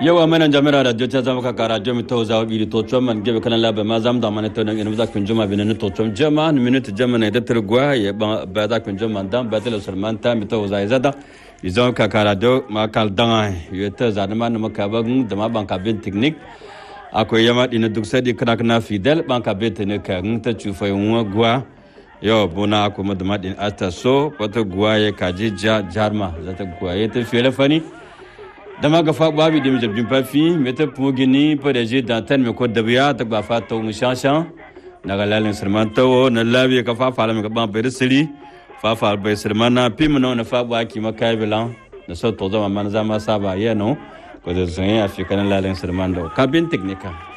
yawa mana jamira radio ta zama kaka radio mi to zawo biri to chom man gebe kana labe ma zam da mana to nan ina za kun juma bin to chom jama ni minute jama ne da tergwa ya ba za kun juma dan ba tele sulman ta mi to za zada izon kaka radio ma kal dan ya ta za da man maka ba da ma ban ka bin technique akwai yama dina duk sai di kana kana fidel ban ka bin ne ka ta chufa yunwa gwa yo bona kuma da madin asta so wata guwa ya kaji jarma za ta guwa ya ta fere fani dama ga fa babi dim jab jum pafi meta pugini pareje dantan me ko dabiya ta ba fa to mushanshan na ga lalin sirman to na labi ka fa fa ga ban bai siri fa fa bai sirman na pim no na fa ba ki makai bilan na so to zama man zama saba yeno ko da zan ya fi kan lalin sirman do kabin teknika